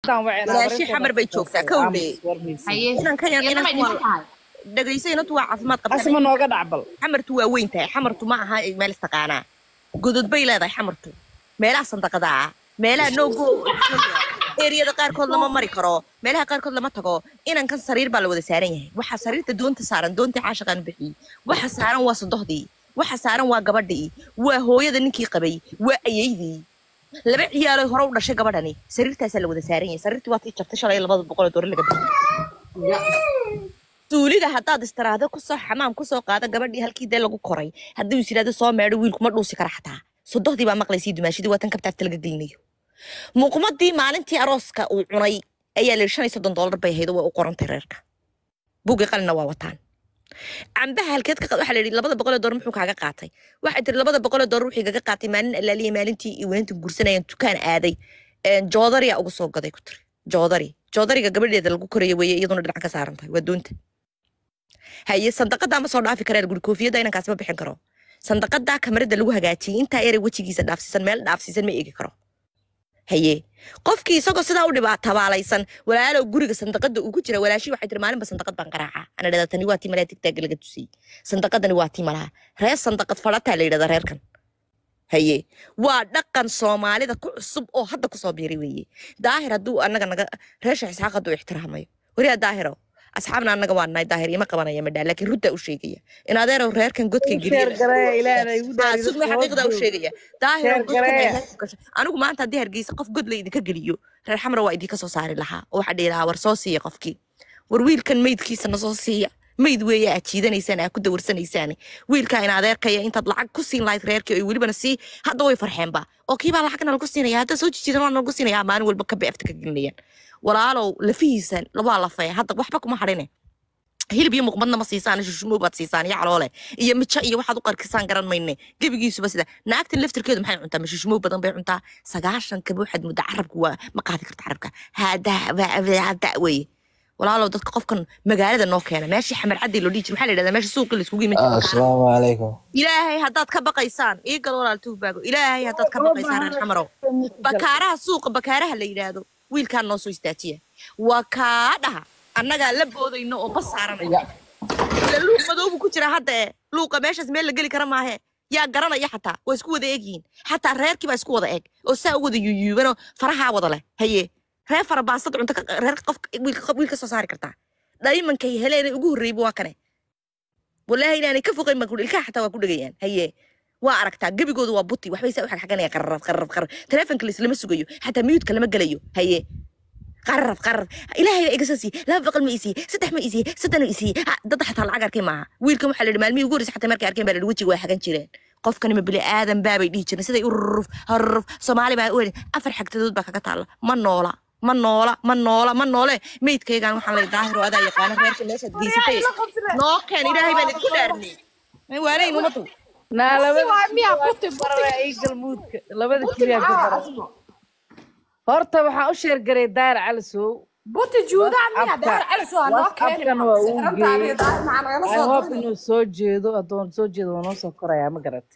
walaashii xamar bay joogtaa kowdhe haye inankan yan iyadana may inan dhisan tahay dhegayso inantu waa caafimaad asma qabta nooga dhacbal xamartu waa weyn tahay xamartu ma aha meel istaqaanaa godod bay leedahay xamartu meelaha sandaqada ah meelaha noogo eriyada qaarkood lama mari karo meelaha qaarkood lama tago inankan sariir baa la wada saaran yahay waxa sariirta doonta saaran doontii caashaqaan u bixiyey waxa saaran waa sodohdii waxa saaran waa gabadhii waa hooyada ninkii qabay waa ayeydii laba ciyaaloy hore u dhashay gabadhani sariirtaasaa la wada saaran yahay sariirtii waa tii jabtay shalay labada boqol oo doore laga bixiyey suuliga haddaad istiraahdo kusoo xamaam kusoo qaada gabadhii halkii dee lagu koray haddii is yidhahdo soo meedho wiilku ma dhuusi kara xataa sodohdii baa maqlaysii dumaashidii waa tan kabtaafta laga gelinayo muuqmadii maalintii arooska uu cunay ayaa la yidhi shan iyo soddon doolar bay ahayd oo waa u qorantay reerka buugii qalina waa wataan cambaha halkeed ka waxaa la yidhi labada boqol oo doolar muxuu kaaga qaatay waxay tiri labada boqol oo doolar wixii kaga qaatay maalin allaaliya maalintii iyo weynta gursanayaan dukaan aaday joodariya ugu soo gaday ku tiri joodari joodariga gabadheeda lagu korayo weeye iyaduna dhinac ka saaran tahay waa doonta haye sandaqadaa ma soo dhaafi kareen guri koofiyadda inankaasi ma bixin karo sandaqadaa kamarada lagu hagaajiyey intaa erey wejigiisa dhaafsiisan meel dhaafsiisan ma eegi karo haye qofkii isagoo sidaa u dhibaa tabaalaysan walaalow guriga sandaqada uu ku jira walaashii waxay tiri maalinba sandaqad baan qaraaca ana dhahdaa tani waa tii malaa tigtaaga laga tusiyey sandaqadani waa tii malaha reer sandaqad fadhataa la yidhahdaa reerkan haye waa dhaqan soomaalida ku cusub oo hadda kusoo biiray weeye daahir hadduu anaga naga reesha isxaaq hadduu ixtiraamayo wariyaa daahiro asxaabna anaga waa nahay daahir ima qabanaya madhaa laakiin runtaa u sheegaya in adeerow reerkan godka geliyasugma xaqiiqdaa u sheegaya daahiro anigu maanta haddii hargeysa qof god la idinka geliyo reer xamra waa idinka soo saari lahaa oo waxaa dhihi lahaa war soo siiya qofkii war wiilkan meydkiisa na soo siiya mayd weeye aad jiidanaysaan aad ku dawarsanaysaan wiilkaa in adeerkaya intaad lacag ku siin lahayd reerkii oo welibana sii hadda way farxeenba oo kiibaa lacagna lagu siinaya hadda soo jijidan waa lagu siinaya maalin walba ka beefta ka gelinayaan walaalow lafihiisan waa lafaya hadda waxba kuma hadhine hilib iyo muqmadna ma siisaan shushumoo baad siisaan iyo caloole iyo mijo iyo waxaad u qarkisaan garan mayne gebigiisuba sida naagtan laftirkeedu maxay cuntaa ma shushumoo badan bay cuntaa sagaashan kaba waxaad mudda carabka waa ma qaadi karta carabka hada weye walaalow dadka qofkan magaalada noo keena meeshii xamar caddi loo dhihi jir maxaa la yidhahdaa meesha suuqii laiskugu yimid asalaamu calaykum ilaahay haddaad ka baqaysaan ii gal walaal tuugbaago ilaahay haddaad ka baqaysaan reer xamarow bakaaraha suuqa bakaaraha la yidhaahdo wiilkaan noo soo istaajiya waa kaa dhaha annagaa la boodayno oo bas saaranaya ila luuq madoobu ku jira hadda e luuqa meeshaas meel la geli kara maahe yaa garanaya xataa waa isku wada egyihiin xataa reerkii baa isku wada eg oo saa u wada yuyuubanoo farahaa wada leh haye reer fara baasad cunto reer qof wiil ka soo saari kartaa dhaymankay heleena ugu horreeyba waa kane walaahi inaanay ka foqayn baan ilkaha xataa waa ku dhegayaan haye waa aragtaa gebigoodu waa buti waxbay saa u xagxaganaya qararaf qararaf qararaf teleefonka laislama sugayo xataa miyuudka lama gelayo haye qararaf qararaf ilaahay baa iga soo siiyey laba boqol ma isiiye saddex ma isiiye soddon ma isiiye dadda xataa lacag arkay maaha wiilkan waxaa la yidhi maalmihii ugu horreysay xataa markay arkeen baa la yidhi wejiga waa xagan jireen qofkani ma bili aadan baabay dhihi jireen siday ururuf haruruf soomaali baa u afar xagtadood baa kaga taalla ma noola ma noola ma noola ma noole meydkaygaan waxaan lay daahir oo adaa yaqaana reerka meeshaad geysatay noo keen ilaahay baan idinku dhaarnay waanayn umadu naa labada barara ii galmuudka labada kiliyaa ku bara horta waxaan u sheergaray daahir cali sow buti juudaa miya daar cali soo noo afkan waa uu geeyey i hope inuu soo jeedo hadduu soo jeedo waa noo soo korayaa ma garata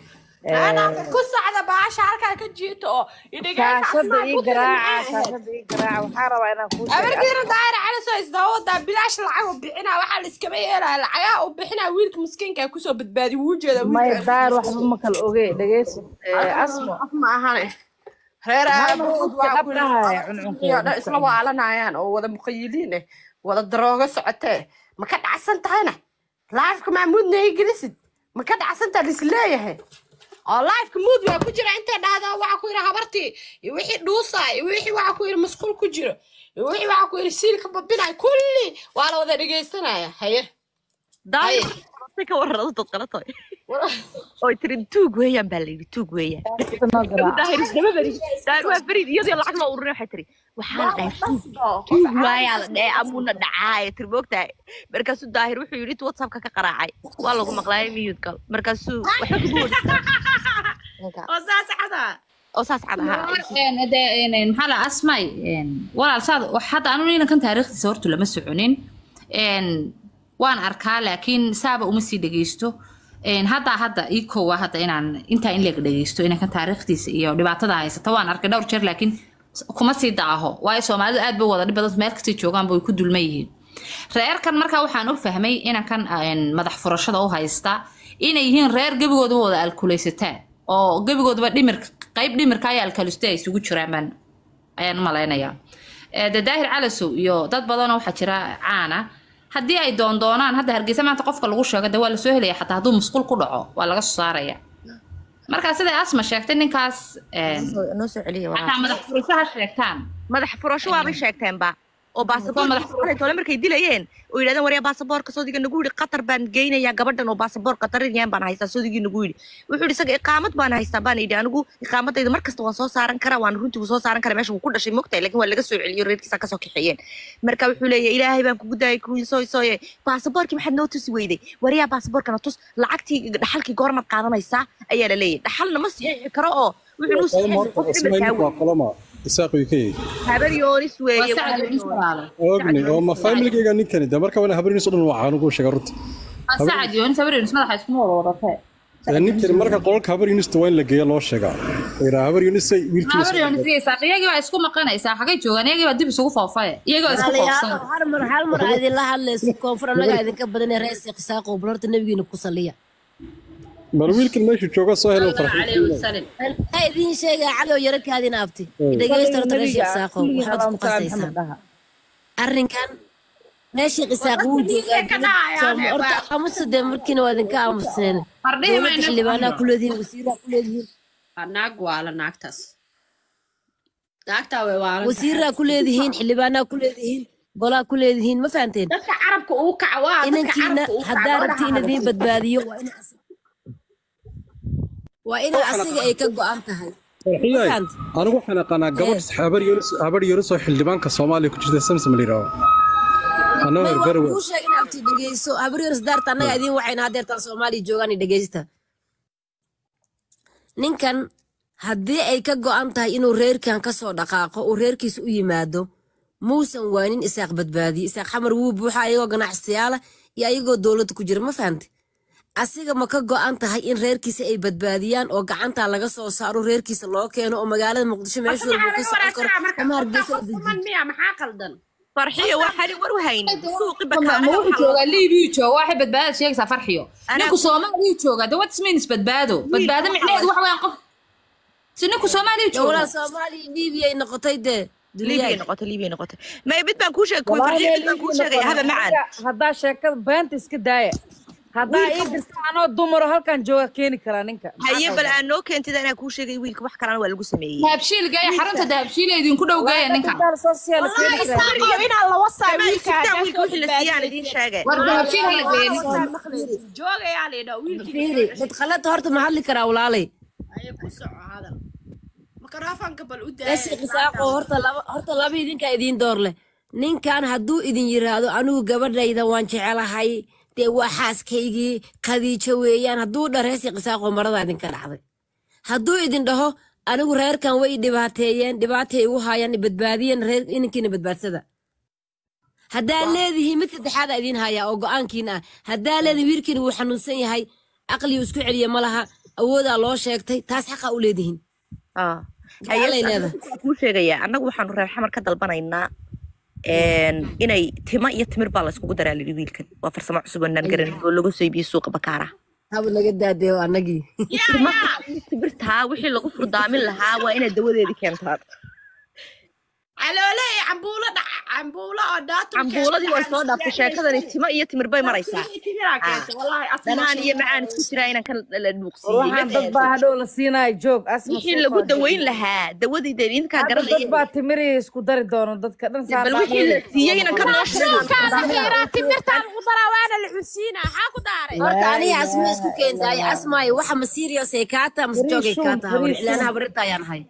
ku socda baasha halkaa ka jiito oo shaashada ii garaaca shaashada ii garaaca waxaa rabaa inaan kuu sheego abarkiina daahir cali soo isdaawadaa bilaash lacag u bixinaa waxaa la iskama yeelaya lacagaha u bixinaa wiilka miskiinka kusoo badbaadi wuu jeeda may daahir waxba ma kala oge dhegeyso asmo ma ahane reer aabood waa dhabdhahaya cuncunkeeda isla waalanayaan oo wada muqayiliin eh wada daroogo socotee ma ka dhacsan tahayna laafka maamuudna ay gelisid ma ka dhacsantaa lisleeyahay oo lifeka mood waa ku jira intay dhahdo waxa ku yidhi habartii iyo wixii dhuusaa iyo wixii waxa ku yidhi masquul ku jiro iyo wixii waxa ku yidhi siilka babinaya kulli waa la wada dhegaysanaya haye daahir ka warrado dad qala tahay oy tiri tuug weeyaan baa layidhi tuug weeyaan daahir isdaba beri daahir waa farid iyadoo lacag loo ururin waxay tiri waxaa la dhahay tuug tuug waayaa la dhahay amuuna dhacaaya tiri moogtahay markaasuu daahir wuxuu yidhi intuu whatsappka ka qaraacay waa lagu maqlaayay miyuud gal markaasuu waxba kugu wadi oo saas cada oo saas cad ahaa maxaa la asmay walaal saad hadda anu ninankan taariikhdiisa horta lama soconin waan arkaa laakiin saaba uma sii dhegeysto hadda hadda ii koowa hadda inaan intaa in leeg dhegeysto inankan taariikhdiisa iyo dhibaatada haysata waan arkay dhowr jeer laakiin kuma sii daaho waayo soomaalidu aad bay u wada dhib badan meel kastay joogaanba way ku dulman yihiin reerkan markaa waxaan u fahmay inankan een, madax furashada u haysta inay yihiin reer gebigoodaba wada alkulaysataan oo gebigoodaba dhimirka qayb dhimirka iyo alkaliste ay isugu jiraan baan ayaan u malaynayaa Eh, de daahir calasow iyo dad badanoo waxaa jira caana haddii ay doondoonaan hadda hargeysa maanta qofka lagu sheego de waa lasoo helaya xataa hadduu musqul ku dhaco waa laga soo saaraya marka siday asma sheegtay ninkaas een, noo soo celiya xataa walaal. madax furasho ha sheegtaan madax furasho waabay sheegteenba oo madax baasaboorka tole markay dilayeen oo yidhahdeen waryaa baasaboorka soodiga nagu yidhi qatar baan geynayaa gabadhan oo baasaboor qatariyaan baan haystaa soodigii nagu yidhi wuxuu yidhi isaga iqaamad baan haystaa baan yidhi anigu iqaamadayda mar kasta waan soo saaran karaa waan runtii wuu soo saaran karaa meesha wuu ku dhashay mogtahay laakiin waa laga soo celiyo reerkiisa kasoo kaxeeyeen marka wuxuu leeyahay ilaahay baan kugu daayay kuwii soo sooye baasaboorkii maxaad noo tusi weyday waryaa baasaboorkana tus lacagtii dhaxalkii goormaad qaadanaysaa ayaa la leeyahay dhaxalna ma siixi karo oo wuxuu nuu siixi qof dhimirkaa wey qolama isaaq uu ka yahay habar yoonis waa weeye sacad yoonis walaalo ogni oo ma familygayga ninkani de marka wana habariniis o dhan waa canugu sheega runta waa sacad yoonis habar yoonis madaxa iskuma wada wadatee Ee, ninkani marka qolka habarinista waa in la geeya loo sheegaa iraa habarinista habar wiilkiisa yoonis iyagii iyagii baa isku maqanaysaa xagay joogaan iyagii baa dib isugu foofaye iyagii baa isku foofsan hal mar hal mar aa idinla hadlayso koonfur annagaa idinka badanee rees qisaaqo bal horta nebigiina ku saliya bal wiilkan meeshu jooga soo helo calayhi farxin wasalam waxaa idiin sheegaa cali oo yaro kaadina abti dhegeysta horta rees qisaaqo waxaad ku qasaysaan arrinkan reeshii qisaaq wuu joogaa horta aamusa dee markiina waa idinka aamusneen Fardhihi dowladda mayna xildhibaanaa ku leedihiin wasiiraa ku leedihiin Waa naag waala naagtaas naagtaa way waalan wasiiraa ku leedihiin xildhibaanaa ku leedihiin golaa ku leedihiin ma fahanteen dadka carabka uu kaca waa dadka inankiina carabka uu haddaa rabti in idiin badbaadiyo waa in as- waa in asiga ay ka go-an tahay farxiyay Fahant. anigu waxaan aqaanaa gabadh habar yunus habar yunus oo xildhibaanka soomaaliya ku jirta samsam la yidhaaho anoo may hergarwe waan kuu sheeg in abti dhegeyso habaryoris daarta annaga idiin waxayna hadeertaan soomaaliya joogaan dhegeysta ninkan haddii ay ka go-an tahay inuu reerkan kasoo dhaqaaqo uu reerkiisa u yimaado muusan waanin isaaq badbaadiye isaaq xamar wuu buuxa ayagoo ganacsiyaala iyo ayagoo dowladda ku jira ma fahamte asiga ma ka go-an tahay in reerkiisa ay badbaadiyaan oo gacantaa laga soo saaro reerkiisa loo keeno oo magaalada muqdisho meeshu walba uu ka socon karo ama hargeysa la dejiyo miya maxaa qaldan farxiyo waxaan war u haynin suuqi ma ma wuxuu joogaa liibiyu jooga waxay badbaadad sheegaysaa farxiyo Anaa- ninku soomaaliyu joogaa de what means badbaado badbaado micnaheedu waxa weeyaan qof si ninku soomaaliyu dowlada jooga soomaaliya liibiya ay noqotay dee liibiyay duniyaad noqotay liibiyay noqotay may mid baan kuu sheegay kuwi farxiyo mid baan kuu sheegaya haba macaan haddaa sheekada beenta iska daaya haddaa ii dirta anoo dumaro halkan jooga keeni karaa ninka haye bal aan noo keentida inaan kuu sheegay wiilka wax kalena waa lagu sameeyey dahabshiil geeya xarunta dahabshiil idinku dhow geeya ninka isaaqo inaan la wasaa wiilka Sitaan wiilka wixii la siiyay aan idiin sheegay war dahabshiil hala geeya ninka joogayaa laydhaa wiilkii fiiri dad khalada horta ma hadli karaa walaalay ayay ku soco hadal makarafanka bal u reesi qisaaqo horta laba horta laba idinkaa idiin door leh ninkan hadduu idin yiraahdo anigu gabadhayda waan jecelahay dee waa xaaskaygii khadiijo weeyaan hadduu dha reesi qisaaqo marada idinka dhacday hadduu idin dhaho anigu reerkan way i dhibaateeyeen dhibaatay igu haayaan i badbaadiyeen reer inankiina badbaadsada haddaa leedihiin mid saddexaada idiin hayaa oo go-aankiina ah haddaa leedihin wiilkiina wuu xanuunsan yahay caqligu isku celiya ma laha awoodaa loo sheegtay taas xaqa u leedihiin Ah. Gacalay Haye, leedahay. waxaan kuu sheegayaa annagu waxaanu reer xamar ka dalbanaynaa een, inay timo iyo timir baa layskugu daraa lidhi wiilkan waa farsamo cusub oo naan garanin oo lagu soo iibiyey suuqa bakaara haba naga daadeeyo annagii timaha iyo timirtaa wixii lagu furdaamin lahaa waa inaad dawadeedii keentaan caloole iyo cambuulo dhac cambuulo oo dhaatum cambuuladii way soo dhaaftay sheekadani timo iyo timir bay maraysaa dhanaan iyo macaan isku jiraa inaan ka la dhuuqsiiyey waxaan dad baa hadhow la siinaya joog asma wixii soo lagu qaadi. daweyn lahaa dawadii dee idinkaa Hadda dad garanaya baa timiri isku dari doono dadka dhan saa bal wixii la siiyey inaan ka noo timirtaa lagu daraa waana la cunsiinaa maxaa ku daaray horta aniga asma isku keentaay asmaayo waxa ma serious ay kaata mase joogay Fariishuun, kaata habar fariishuun. ilaana habarinta ayaan ahay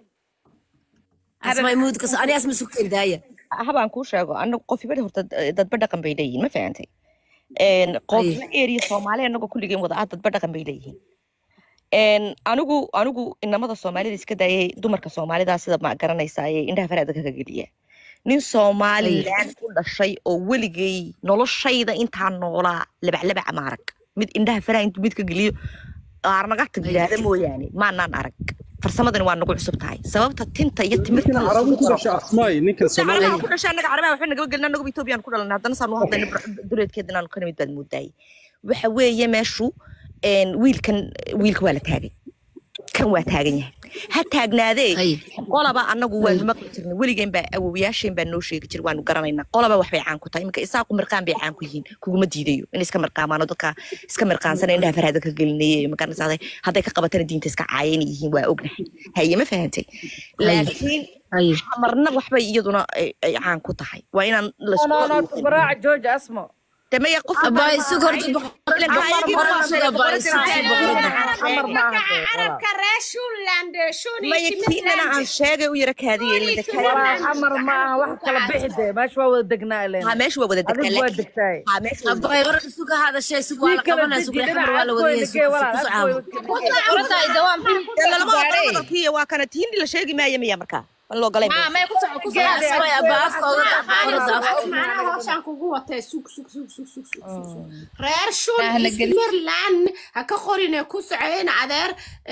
asmaay muudka aniga asma isku keentaaya habaan kuu sheego anagu qofibada horta dadba dhaqan bay leeyihiin ma fahantay Een, qofna eriya soomaali anagoo kulligeen wada ah dadba dhaqan bay leeyihiin Een, anigu anigu inamada soomaalida iska daayay dumarka soomaalida sida ma garanaysaa ee indhaha faraada kaga geliya nin somalilan u dhashay oo weligay noloshayda intaan noolaa labaclabaca ma arag mid indhaha faraha intuu mid ka geliyo aarnaga tag yidhaahda mooyaane maanaan arag farsamadani waa nagu cusub tahay sababta tinta iyo ninkan timirta carabu ku dhashay asmaay ninkan carabaha soomaaliya ku dhashay annaga carabaha waxay nagaba gelin annaguba etoobiyaan ku dhalanay haddana saan u hadlayna duleedkeeda inaanu ka nimid baad moodaayay waxa weeye meeshu een, wiilkan wiilka waa la taagay kan waa taagan yahay ha taagnaadee Ay. qolaba annagu waanu maqli jirnay weligeen baa awowayaasheen baa noo sheegi jir waanu garanaynaa qolaba waxbay caan ku tahay iminka isaaqu mirqaan bay caan ku yihiin kuguma diidayo in iska mirqaamaano dadka iska mirqaansana indhaha farhada ka gelinayay magaranaysaa hadday ka qabatana diinta iska caayeen yihiin waa ognahay haye ma fahantay laakiin Ay. marna waxbay iyaduna ay ay caan ku tahay waa inaan no no no tubaraaca jooja asmo damaya qof Abaa isugu horta Ilan boqorada gaayagii boqorada waa suga baa boqorada isugu waa boqorada. xamar maaha dee, walaal. carabka reer shuland shuni maya kiinana aan sheegay u yara kaadiyey walaa xamar maaha wax kala bixi dee meesha waa wada degnaa ileen ha meesha waa wada degtaa adigu waa laakiin degtaay ha meesha waa wada Abaa hore isugu hadashay isugu waa la qabanaa isugu xamar waa la wadaya isugu isugu caawa. Horta ay dawaan Dee lalama ogola hadalkii waa kana tiindi la sheegi maayo miya markaa ma loo galay ma may ku soco ku soco Asmay abaa afka oga boqorada afka. macnaha hooshaan kugu watay sug sug sug sug sug sug sug sug reer shul Ah, la geli. smirland ha ka qorine ku socoyn adeer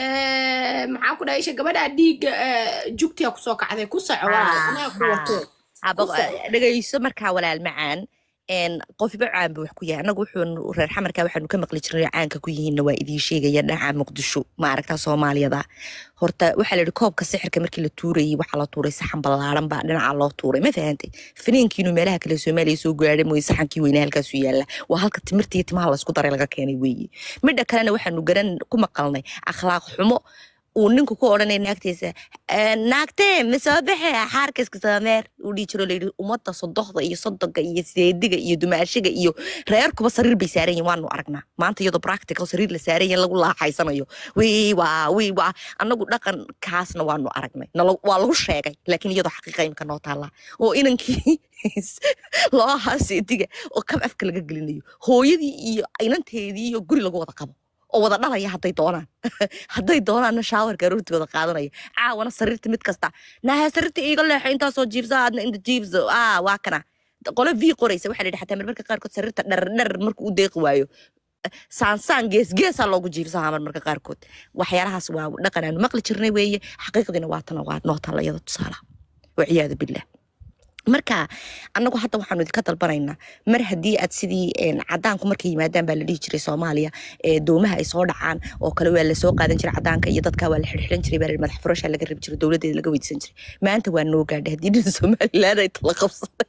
eh, maxaan ku dhahay isha gabadha dhiigga eh, jugtiya kusoo kacday ku soco walaal anaa ku watee Aba- dhegayso markaa walaal macaan een qofba caan buu wax ku yahay annagu wuxuu reer xamarka waxaanu ka maqli jirnay caanka ku yihiinna waa idiin sheegaya dhinaca muqdisho ma aragtaa soomaaliyada horta waxaa la yidhi koobka sixirka markii la tuurayay waxaa la tuuray saxan ballaaran baa dhinaca loo tuuray ma fahantay finiinkiinu meelaha kale soomaaliya soo gaadhay mooye saxankii weynaa halkaasu yaalla waa halka timirta iyo timaha laysku daray laga keenay weeye midha kalena waxaanu garan ku maqalnay akhlaaq xumo uu ninku ku odhanaya naagtiisa "Eh, naagtee ma soo baxe xaarka iska sameer uu dhihi jiro layidhi ummadda sodohda iyo sodoga iyo seediga iyo dumaashiga iyo reerkuba sariir bay saaran yihin waanu aragnaa maanta iyadoo practical sariir la saaran yahin lagu laaxaysanayo wii waa wii waa annagu dhaqankaasna waanu aragnay nalo- waa lagu sheegay laakiin iyadoo xaqiiqa imka noo taallaa oo inankii loo ahaa seediga oo kab afka laga gelinayo hooyadii iyo inanteedii iyo guri lagu wada qabo oo wada dhalaya hadday doonaan hadday doonaanna shaawarka aroortii wada qaadanaya caawana sariirta mid kasta naha sariirta iiga leexo intaasoo jiibsa aadna inta jiibso ah waa kana qole v qoraysa waxaa la yidhi xataa marmarka qaarkood sariirta dharar dharar markuu u deeqi waayo saansaan gees geesaa loogu jiibsahaa marmarka qaarkood waxyaalahaas waa dhaqan aanu maqli jirnay weeye xaqiiqdiina waa tana waa noo taalla iyada tusaalaha waciyaadu billah marka annagu hadda waxaanu idinka dalbanaynaa mar haddii aad sidii een, cadaanku markay yimaadaan baa la dhihi jiray soomaaliya ee doomaha ay soo dhacaan oo kale waa lasoo qaadan jiray cadaanka iyo dadka waa la xirxiran jiray baa la yidhi, madax furashaa laga rabi jiray dowladeeda laga weydiisan jiray maanta waa noo gaadhay haddii dhin somaliland ay la qabsaday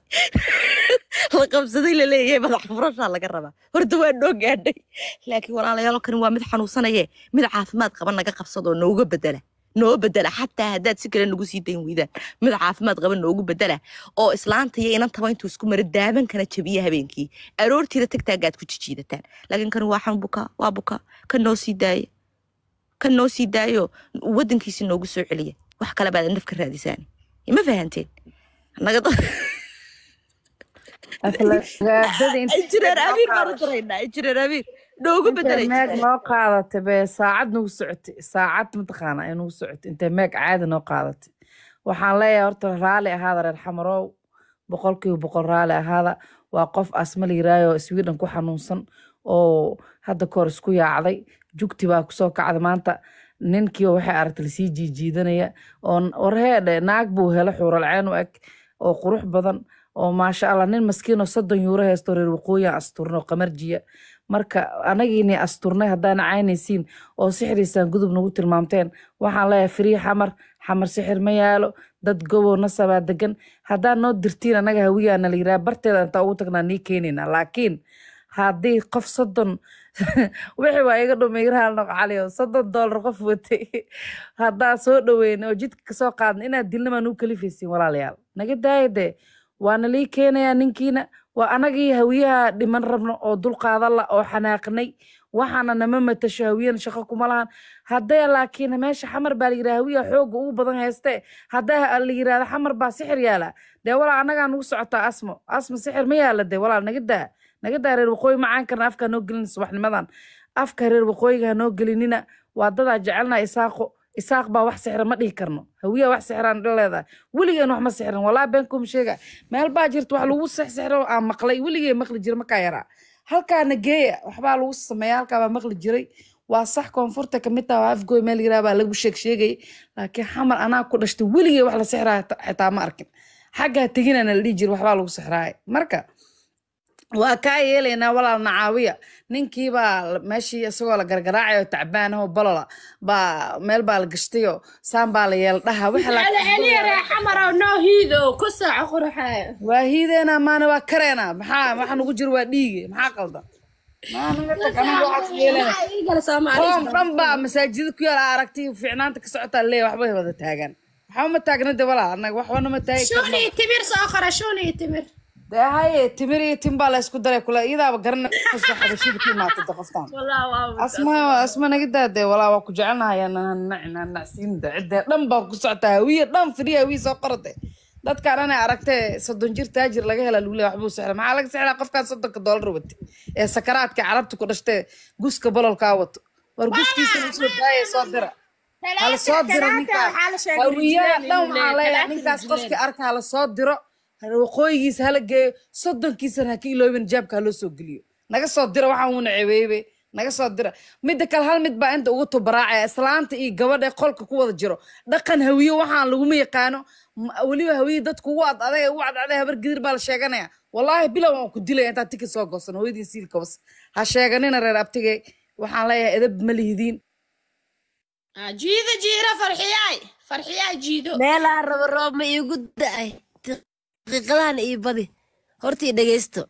la qabsaday la leeyahay madax furashaa laga rabaa horta waa noo gaadhay laakiin walaalayaalo kani waa mid xanuunsanaye mid caafimaad qaba naga qabsadoo nooga bedela noo bedela xataa haddaad si kale nagu sii dayn weydaan mid caafimaad qaba noogu bedela oo islaanta iyo inantaba intuu isku mara daabankana jabiya habeenkii aroortiida tagtaagaad ku jijiidataan laakiin kan waa xan buka waa buka kan noo sii daaya kan noo sii daayo wadankiisi noogu soo celiya wax kale baad naf ka raadisaan ma fahanteen naga aflagaadada injineer amiir baan u diraynaa injineer amiir noogu bedela intay meeg noo qaadatay bee saacad nagu socotay saacad mataqaana ay nagu socotay intay meeg caadi noo qaadatay waxaan leeyahay horta raali ahaada reer xamarow boqolkiiba boqol raali ahaada waa qof asma la yiraayo sweden ku xanuunsan oo hadda kahor isku yaacday jugti baa kusoo kacday maanta ninkiiba waxay aragtay lasii jiijiidanaya oo warheedhe naag buu helo xuuralceen u eg oo qurux badan oo maasha allah nin maskiin oo soddon yuuro haysto reer waqooyian asturna oo qamarjiya marka anagiini asturnay haddaana caynaysiin oo sixiriisaan gudub nagu tilmaamteen waxaan leeyahay firii xamar xamar sixir ma yaalo dad gobow nasabaa degan haddaan noo dirtiin anaga hawiyaana la yiraa barteeda intaa ugu tagnaa nii keenayna laakiin haddii qof soddon wixii waa iga dhumay raal noq cali oo soddon doolar qof watay haddaa soo dhaweyn oo jidka kasoo qaadna inaad dilna maa nugu kalifaysiin walaalayaal naga daaya dee waana lii keenayaa ninkiina waa anagii hawiyaha dhiman rabno oo dulqaadala oo xanaaqnay waxaana nama matasho hawiyana shaqo kuma lahan haddee laakiin meesha xamar baa la yidhaha hawiya xooga ugu badan hayste haddee la yidhahda xamar baa sixir yaala dee walaal anagaa nugu socotaa asmo asmo sixir ma yaala dee walaal naga daa naga daa reer waqooyi macaan karna afkaa noo gelin subaxnimadan afka reer waqooyiga ha noo gelinina waa dadaa jecelna isaaqo isaaq baa wax sixira ma dhihi karno hawiya wax sixiraan leedahay weligeen wax ma sixirin walaa been kuma sheega meel baa jirta wax lagu sixsixiro aan maqlay weligeen maqli jira markaa yaraa halkaana geeya waxbaa lagu sameeya halkaa baa maqli jiray waa sax koonfurta kamid taha waa afgooy meel yaraa baa lagu sheeg sheegay laakiin xamar anaa ku dhashtay weligay wax la sixraa xitaa ma arkin xaggaa teginana la dhihi jira waxbaa lagu sixraay marka waa kaa yeelaynaa walaal nacaawiya ninkiibaa la- meeshii isagoo la gargaraacayo tacbaanaho balola baa meel baa la gashtayoo saan baa la yeeldhaha waxa la celiya ree xamarow noo hiidow ku saaco qurxee waa hiideena maana waa kareena maxaa waxa nugu jira waa dhiige maxaa qaldan maanaga tag aniga waxaas yeelana igala soomaali qoom dhan baa masaajida ku yaala aragtay fiicnaanta ka socotaa leeya waxbay wada taagan waxba ma taagna de walaa anaga waxbana ma taagi karno shuni timir soo qora shuni timir dee haye timir iyo tim baa la isku daray kule iyadaaba garanayso xabashida ku imaatay de qoftaan walaa waa asma asma naga daade walaa waa ku jecelnahay nacnacsiinda cidee dhan baa ku socotaa hawiye dhan fidhiya hawiye soo qorate dadkaan anay aragtee soddon jir taajir laga hela lule waxbuu sexra maxaa laga sexraa qofkaan soddonka doolar wate ee sakaraadka carabta ku dhashtee guska bololkaa wato war guskiisa usoo daaya soo dira hala soo diro ninkaan hawiyaha dhan waxaan leeyahay ninkaas qofkii arka hala soo diro waqooyigiisa hala geeyo soddonkiisana ha ka iloobin jaabka haloo soo geliyo naga soo dira waxaan uuna cebeebe naga soo dira midda kale hal mid baa inta ugu tubaraacaya islaanta iyo gabadha ee qolka ku wada jiro dhaqan hawiye waxaan laguma yaqaano ma- weliba hawiye dadku ugu ad adag ugu cadcaday habar gidir baa la sheeganaya wallaahi bilow waan ku dilaya intaa tiki soo goosan hooyadii siilka bas ha sheeganina reer abtige waxaan leeyahay edab ma lihidiin jiido jiiro farxiyaay farxiyaay jiido meelaha rabo roob ma iigu da-ay daqiiqadahan ii badi horta ii dhegeysto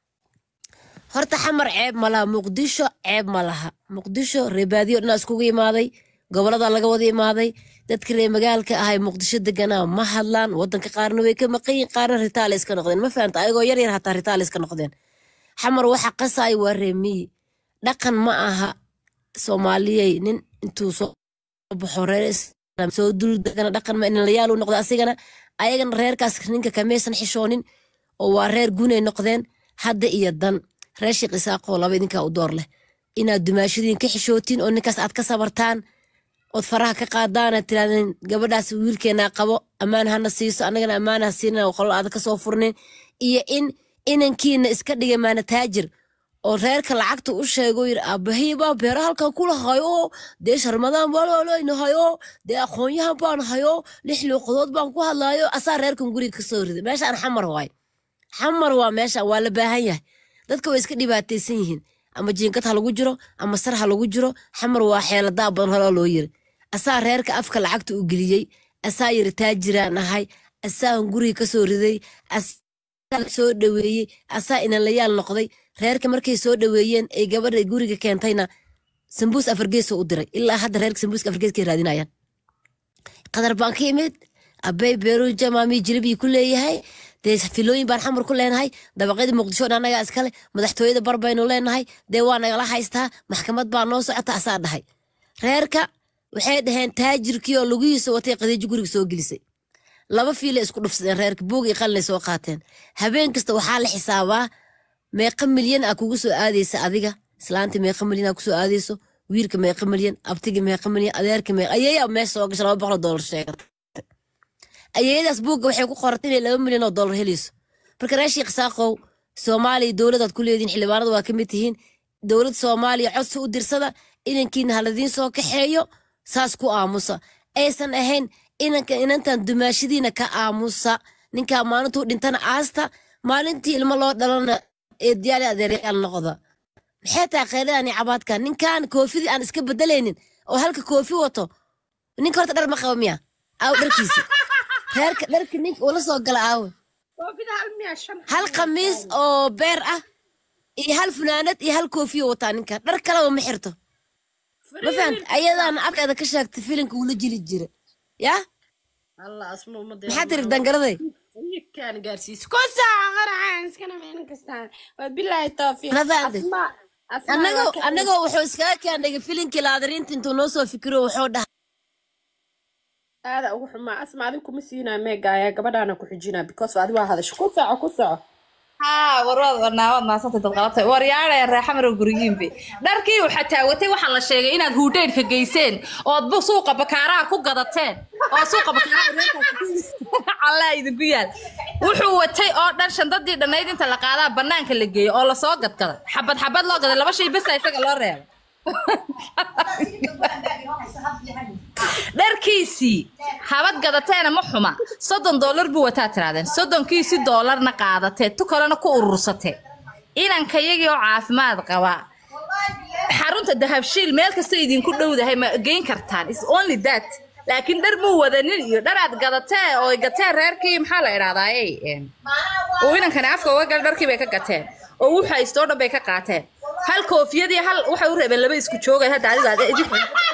horta xamar ceeb ma laha muqdisho ceeb ma laha muqdisho reebaadiyo dhanaa iskugu imaaday gobolada laga wada imaaday dadka reer magaalka ahay muqdisho deganaa ma hadlaan wadanka qaarna way ka maqan yihin qaarna ritaale iska noqdeen ma fahanta ayagoo yar yar hataa ritaale iska noqdeen xamar waxa qasaay waa reemiyi dhaqan ma aha soomaaliyey nin intuu soo baxo reer islaam soo dul degana dhaqan ma inin layaal u noqdo asigana ayagana reerkaas ninka kamaysan xishoonin oo waa reer gunay noqdeen hadda iyo dan reer sheekh isaaqoo laba idinkaa u door leh inaad dumaashadiin ka xishootiin oo ninkaas aad ka sabartaan ood faraha ka qaadaana tirahdeen gabadhaas wiilkeenaa qabo ammaan hana siiso annagana ammaan ha siinin oo qolo aad ka soo furnin iyo in inankiina iska dhigay maana taajir oo reerka lacagta u sheego yiri aabahey baa beera halkan kula hayo dee sharmadaan baaloolayna hayo dee aqoonyahan baan hayo lix luuqadood baan ku hadlayo asaa reerkan guriga kasoo riday meeshaan xamar waay xamar waa meeshaan waa la baahan yahay dadka way iska dhibaataysan yihiin ama jiinkad ha lagu jiro ama sar ha lagu jiro xamar waa xeeladaa badan horoo loo yiri asaa reerka afka lacagta u geliyey asaa yiri taajiraan ahay asaan guriga kasoo riday asaa soo dhaweeyey asaa inanlayaal noqday reerka markay soo dhaweeyeen ay gabadha guriga keentayna sambuus afargeesoo u diray ilaa hadda reerka sambuuska afargeeskay raadinayaan qadar baan ka imid abey beeruja maamii jilibii ku leeyahay dee filooyin baan xamar ku leenahay dabaqyada muqdisho dhan annagaa iskale madaxtooyada bar baynu leenahay dee waa nagala haystaa maxkamad baa noo socota asaa dhahay reerka waxay dhaheen taajirkii oo lugihiisa watay qadiijo guriga soo gelisay laba fiilay isku dhufsadeen reerka buug iyo qalinay soo qaateen habeen kasta waxaa la xisaabaa meeqa milyan aa kugu soo aadaysa adiga islaanta meeqa milyan aa kusoo aadayso wiilka meeqa milyan abtiga meeqa milyan adeerka meeqa ayeeyaa meesha soo gasha laba boqol oo doolar sheegata ayeeyadaas buugga waxay ku qoratay inay laba milyan oo doolar helayso marka reer sheekh saaqow soomaaliya dowladaad ku leedihin xildhibaanada waa ka mid tihiin dowlad soomaaliya codsi u dirsada inankiina haladiin soo kaxeeyo saas ku aamusa aysan ahayn inanka inantan dumaashadiina ka aamusa ninkaa maalintuu dhintana aasta maalintii ilmo loo dhalana ee diyaali adeeryaal noqda maxay tahay kheyradani cabaadka ninkan koofidii aan iska bedelaynin oo halka koofi wato ninka horta dhar ma qaba miya aaw dharkiisi reerka dharka ninka ula soo gala aawe koofida hal miya shan hal khamiis oo beer ah iyo hal funaanad iyo hal koofiyo wataa ninka dhar kaleba ma xirto ma fahanta ayadaana afkeeda ka sheegtay filinka ula jiri jira yaa allah asma umada maxaa tiri dangaraday kan gaarsiis ku saaco qaracaan iskana meel kastaan waa bilaahi tawfiiq Ma fahantin? asma asma annagoo waa ka- annagoo wuxuu iskaga keendhigay filinkii laadariinta intuu noo soo fikiro wuxuu dhahay aada ugu xumaa asma adiga kuma siinaa meegaaya gabadhaana ku xijinaa because adi waa hadasho ku soco ku soco haa warwaad warnaawad maasantay dad qalabtay waryaadhaya reexamaro gurigiinbe dharkii waxaa taawatay waxaa la sheegay inaad huudheydhka geyseen ood bu suuqa bakaaraha ku gadateen oo suuqa bakaaraha allaa idinku yaal wuxuu watay oo dhan shandadii dhannayd inta la qaadaa banaanka la geeyo oo lasoo gadgaday xabad xabad loo gaday laba shay besa isaga loo reebay dharkiisii habad gadateena ma xuma soddon doolar buu wataa tirahdeen soddonkiisii doolarna qaadatee tu kalena ku urursatee inanka iyagii oo caafimaad qaba xarunta dahabshiil meel kasta idinku dhowdahay ma geyn kartaan is only that laakiin dhar muu wadanin iyo dharaad gadatee oo gateen reerkii maxaa la idhahdaaye oo inankani afka uga gal dharkii bay ka gateen oo wuxu haystoo dhan bay ka qaateen hal koofiyadii hal waxay u reebeen laba isku joogay hadda adiga aad idinku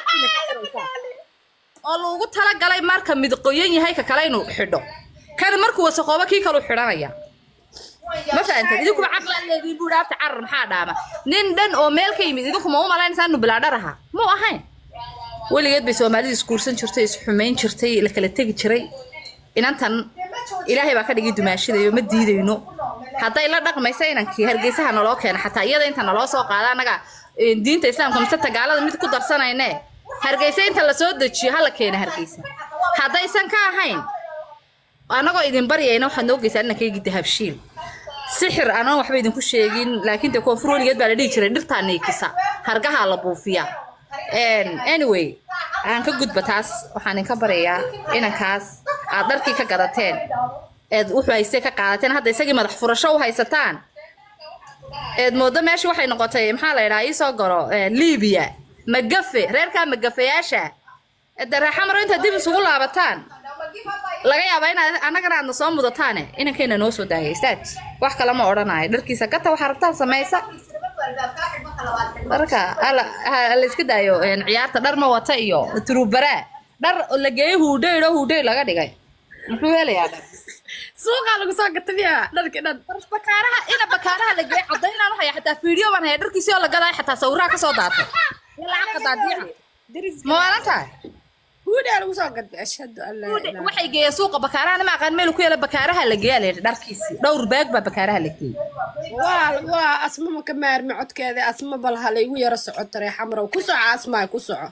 oo lagu talagalay marka mid qoyan yahay ka kale inuu xidho kan markuu wasaqoobo kii kaluu xidhanaya ma fahanteen idinkuba caqlaaleedii buu dhaafta carar maxaa dhaama nin dhan oo meel ka yimid idinku ma u malaynaysaa inu bilaa dhar ahaa muu ahayn weligeed bay soomaalidu isguursan jirtay isxumayn jirtay la kala tegi jiray inantan ilaahay baa ka dhigay dumaashidayo ma diidayno hadday la dhaqmaysa inankii hargeysaha naloo keena xataa iyada inta naloo soo qaada annaga eh, diinta islaamka mise tagaalada mid ku darsanayne hargeysa inta lasoo dejiyo hala keena hargeysa haddaysan ka ahayn annagoo idin baryayna waxaad noo geysaa inankaygi dahabshiil sixir anaan waxba idinku sheegin laakiin dee koonfur weligeed baa la dhihi jiray dhirtaa niikisa hargahaa la buufiyaa Een, anyway aan ka gudba taas waxaan idinka baryayaa inankaas aad dharkii ka gadateen eed wuxuu haystay ka qaadateen hadda isagii madax furasho u haysataan eed moodo meesha waxay noqotay maxaa la idhaha iisoo galo eh, libiya magafe reerkaa magafayaasha de reexamaro intaad dib isugu laabataan laga yaabaa inaad annagana aadna soo mudataane inankayna noo soo daayay istaaj wax kale ma odhanayo dharkiisa gata waxaa rabtaan samaysa dharka hala ha- la iska daayo een, ciyaarta dhar ma wata iyo turubaraa dhar la geeyey huudheyl oo huudheyl laga dhigay muxuu helayaa dhar suuqaa lagu soo gatamiya dharkii dhan bakaaraha ina bakaaraha la geeyey cadaynaan u haya xataa fiideo baan haya dharkiisii oo la gadaay xataa sawiraha kasoo daatay iyo lacag qadaadiica ma waalan tahay huudhaa lagu soo gatay ashhadu an laa ilaaha waxay geeyeen suuqa bakaaraha ma aqaan meel ku yaala bakaaraha la geeyaa la yidhi dharkiisii dhowr baag baa bakaaraha la geeyey waa waa asma ma ka maarmi codkeeda asma bal ha laygu yaro socoto ree xamrow ku soco asmaay ku soco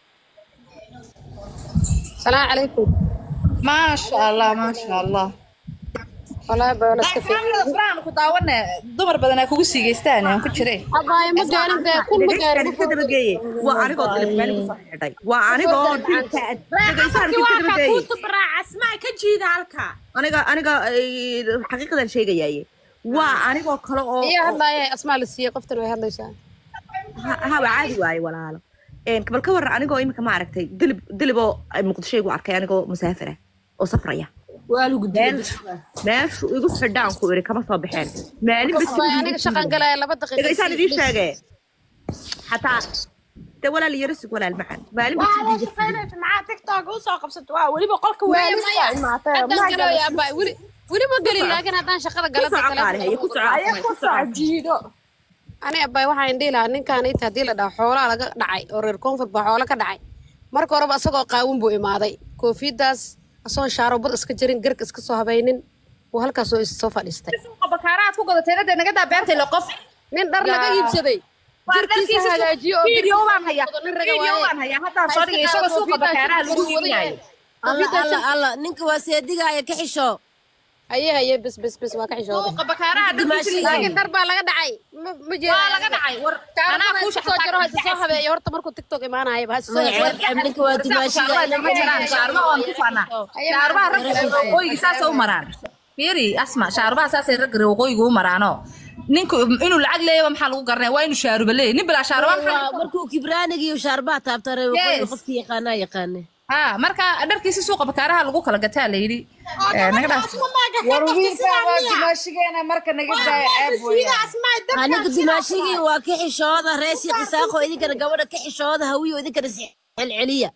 salaamu calaykum maasha allah maasha allah walaahi baa wala iska fiican kaamilada quraan ku daawane dumar badan aa kugu siigeystaan aan ku jiray abaayo ma gaarin dee kun ma gaarin Dhegeystaani ka dabageeye waa anigoo dalif meel ku soo xidhay waa anigoo dilka dhegeystaani ka dabageeye kutubaraa asmaay ka jiida halka aniga aniga ay, xaqiiqadan sheegayaaye waa anigoo kale oo iyo hadlaaya asmaa la siiyey qoftan way hadlaysaa ha- ha waa caadi waaye walaalo Een, bal ka warran anigoo imika ma aragtay dilib diliboo ay muqdisho igu arkay anigoo musaafir ah oo safraya waa lagu meel meeshu igu xidhaan ku iri kama soo baxeen maalin aniga shaqan galaya laba daqiiqa dhegeystaan idiin sheegee xataa de walaal yaro sug walaal macaan maalin waa baa loo shaqaynaysa maxaa tiktok usoo qabsata waa weliba qolka weelisa imaatay haddaan galaya abaa weli weli ma gelin laakiin haddaan shaqada ku galada soco qaali haye ku soco aya afmay, ku ku soco soo jiido ani abay waxaan dhihi lahaa ninkaan inta haddii la dhaho xoolaa laga dhacay oo reer koonfur baa xoolo ka dhacay marka horeba isagoo qaawin buu imaaday koofiyadaas asagoo shaarobad iska jirin garka iska soo habaynin uu halkaasoo is soo fadhiistay suuqa bakaarahaad ku gadatay hadda naga daa beertay le qof nin dhar laga iibsaday jirkiisa hagaajiyo oo video baan hayaa nin raga video waaye. baan hayaa haddaan soo dhigay isagoo suuqa bakaaraha lagu iibinayo alla alla alla ninka waa seedigaaya ka xisho haye haye bes bes bes waa ka xishooday suuqa bakaaraha dharkiisa laakiin dhar baa laga dhacay ma ma jeeda waa laga dhacay war anaa kuu soo jaro ha soo habeeyo horta markuu tiktok imaanayaba ha soo ninka waa dimaashiga shaarbaha ragga waqooyiga saasay u maraan fiiri asma shaarbaha saasay ragga waqooyiga u maraanoo ninku inuu lacag leeyaba maxaa lagu garanaya waa inuu shaaruba leeyahy nin bilaa shaaruba maxaa Waa markuu kibraaniga iyo shaarbaha taabtare Yes. qofki yaqaanaa yaqaane ha marka dharkiisi suuqa bakaaraha lagu kala gataa la yidhi Eh, naga dhaaf war wiilkaa waa dimaashigeena marka naga daaya ceeb weeyaan aniga dimaashigii waa ka xishooda reesi qisaaqo idinkana gabadha ka xishooda hawiyo idinkana si celceliya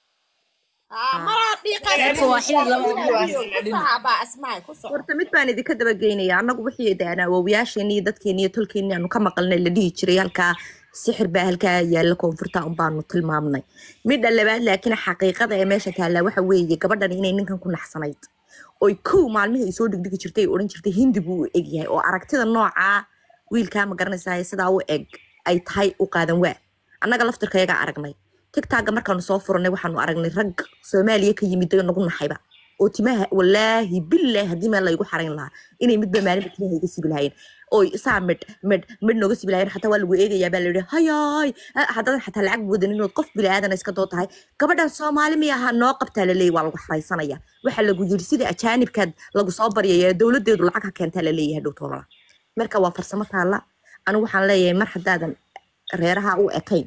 Dadka waa xili laba horta mid baan idinka dabageynaya annagu wixii daan awoowayaasheenni iyo dadkeenni iyo tolkeenni aanu ka maqalnay la dhihi jiray halkaa sixir baa halkaa yaalla koonfurta un baanu tilmaamnay midha labaad laakiin xaqiiqada ee meesha taallaa waxa weeye gabadhan inay ninkan ku naxsanayd oy kow maalmihii ay soo dhigdhigi jirtay ay odhan jirtay hindi buu u eg yahay oo aragtida noocaa wiilkaa ma garanaysaa sidaa u eg ay tahay u qaadan waa annaga laftirkayagaa aragnay tigtaaga markaanu soo furanay waxaanu aragnay rag soomaaliya ka yimid oo nagu naxayba oo timaha walaahi bilaahi haddii meel laygu xarayn lahaa inay midba maalinba timaha iga sibi lahaayeen oy saa midh midh midh nooga sibi lahaayeen xataa waa lagu eegayaa baa layidhi hayaay ah, haddadan xataa lacag wadan inood qof bilaadan iska doo tahay gabadhan soomaali miya ahaa noo qabtaa laleeyahy waa lagu xaraysanaya waxaa lagu yiri sida ajaanibkaad lagu soo baryaya dowladeedu lacag ha keentaa laleeyahay dhow toolala marka waa farsamo taalla anigu waxaan leeyahay mar haddaadan reeraha u ekayn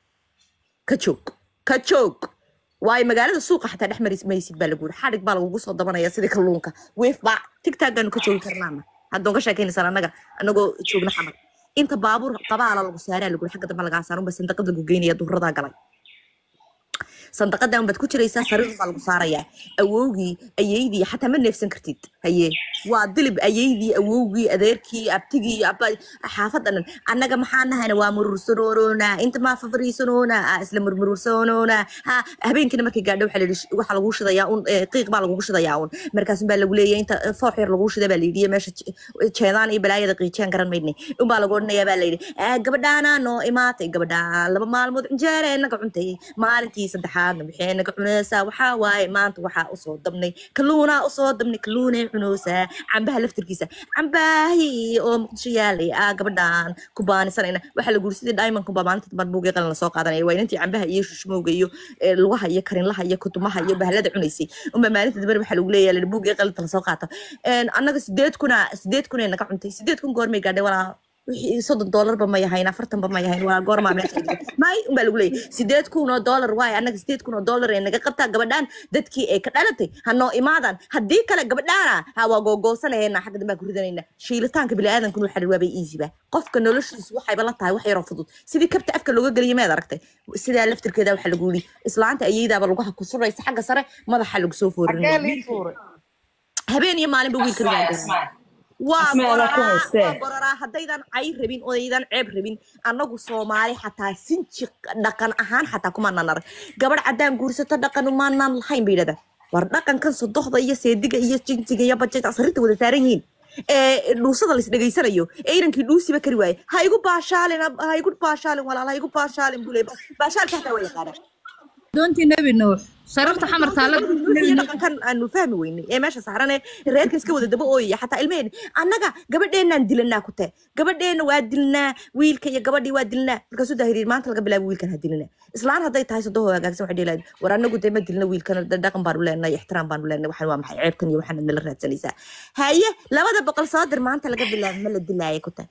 ka joog ka joog waayo magaalada suuqa xataa dhex mari maysid baa lagu yiri xadhig baa lagugu soo dabanaya sidii kalluunka weef baa tigtaagaanu ka joogi karnaana haddoon ka sheekaynaysaan annaga annagoo joogna xamar inta baabuur qabaala lagu saaraa lagu yiri xagga dambe lagaa saarun ba sandaqad lagu geynaya duhuradaa galay sandaqadan baad ku jiraysaa sariir baa lagu saarayaa awowgii ayeydii xataa ma neefsan kartid haye waa dilib ayeydii awowgii adeerkii abtigii abba xaafadan dhan annaga maxaa nahayna waa murursanoonona inta maa fafariisanoona ah, isla murmurursanoona ha habeenkina markay gaadho waxaa layidhi sh- waxaa lagu shidayaa un eh, qiiq baa lagugu shidayaa un markaasun baa lagu leeyahay inta eh, foox yar lagu shida baa layidhi iyo meesha je- jeedaan iyo balaayada qiijeen garan maydne unbaa lagu odhanayaa baa layidhi "Ah, gabadhaanaa noo imaatay gabadhaa laba maalmood cinjeere naga cuntay maalintii saddexaadna waxay naga cunaysaa waxaa waaye maanta waxaa usoo dabnay kalluunaa usoo dabnay kalluunay cunaysaa cambaha laftirkiisa cambaahi oo muqdisho yaalay ah gabadhaan ku baanisanayna waxaa lagu yiri sidii diamond baa maalinta dambe buugii qalin lasoo qaadanaya waa inantii cambaha iyo shushmowga iyo eh, lugaha iyo karinlaha iyo kutumaha iyo bahalada cunaysay unbaa maalinta dambe waxaa lagu leeyahay la buugii qalinta lasoo qaato Een, annaga sideed kuna sideed kunay naga cuntay sideed kun goormay gaadhay walaa wixii soddon doolarba ma yahayn afartanba ma yahayn waa goormaa meesha dhigay may unbaa lagu leeyahay sideed kun oo doolar waaye annaga sideed kun oo doolar ee naga qabtaa gabadhaan dadkii ay ka dhalatay ha noo imaadaan haddii kale gabadhaana ha waa googoosanayna xagga dambe aan ku ridanayna shiilitaanka biniaadankuna waxa waabay easyba qofka noloshiisu waxayba la tahay wax yaroo fudud sidii kabta afka looga geliya meed aragtay sidaa laftirkeeda waxaa lagu yidhi islaanta ayeydaaba laguha ku suraysa xagga sare madaxa lagu soo xagee foorinaya lii tuuray habeen iyo maalinba wiilka Asmaa, rigaa Asmaa. waa Asmaa, anaa ku goraraa haystee. waa goraraa haddaydan cay rabin odaydan ceeb rabin annagu soomaali xataa sinji dhaqan ahaan xataa kumaanan arag gabadh caddaan guursato dhaqan umaanan lahayn bay yidhahdaan war dhaqankan sodohda iyo seediga iyo jinsiga iyo bajaja asrinta wada saaran yihiin ee dhuusada lais dhegaysanayo ee inankii dhuusiba kari waaye ha igu baashaalin ab- ha igu baashaalin walaal ha igu baashaalin buu leeyahay baashaalka xataa waa yaqaanaa doontii nebi nuux sariirta xamar taalla iyo dhaqankan aanu fahmi weynay ee meesha saaran ee reerka iska wada daba ooyaya xataa ilmaheen annaga gabadheenaan dilanaa ku tae gabadheena waa dilnaa wiilka iyo gabadhii waa dilnaa markaasuu dahiriir maanta laga bilaabo wiilkan ha dilina islaan hadday tahay sodoho hagaagsan waxay dhihi lahayd war annagu dee ma dilna wiilkan da- dhaqan baanu leenahay ixtiraam baanu leenahay waxaan waa maxay ceebkan iyo waxaanad nala raadsanaysaa haye labada boqol soo dir maanta laga bilaabo ma la dilaaya ku tae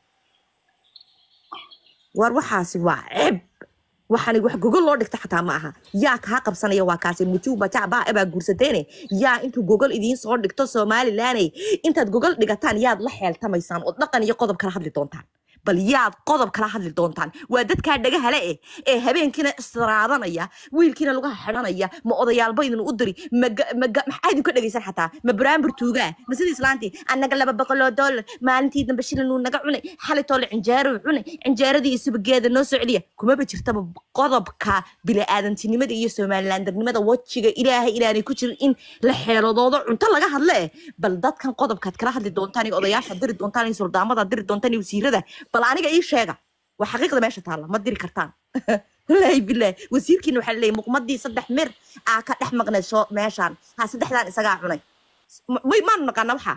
war waxaasi waa ceeb waxaani wax gogol loo dhigta xataa ma aha yaa kaa qabsanaya waa kaasi mujuuba jacbaa ebaa guursateene yaa intuu gogol idiin soo dhigto somalilaney intaad gogol dhigataan yaad la xeeltamaysaan oo dhaqan iyo qodob kala hadli doontaan bal yaad qodob kala hadli doontaan waa dadkaa dhagahale eh ee habeenkiina israadanaya wiilkiina lugaha xidhanaya ma odayaalba idin u diri maga- maga- maxaa idinka dhegaysan xataa ma baraambur tuugaa ma sidii islaantii annaga laba boqoloo doolar maalintii dambe shilin uu naga cunay xalitoo la cinjeero cunay cinjeeradii iyo subageeda noo soo celiya kumaba jirtaba qodobka bini'aadantinimada iyo somalilandarnimada wejiga ilaahay ilaanay ku jirin in la xeeladoodo cunto laga hadle eh bal dadkan qodobkaad kala hadli doontaan iyo odayaasha diri doontaan iyo suldaamada diri doontaan iyo wasiirada bal aniga ii sheega waa xaqiiqda meesha taalla ma diri kartaan wallaahi bilaahi wasiirkiina waxaa laleeyahay muqmadii saddex mir aa ka dhex maqnay soo meeshaan ha saddexdaan isagaa cunay Ma- may maanu naqaana waxaa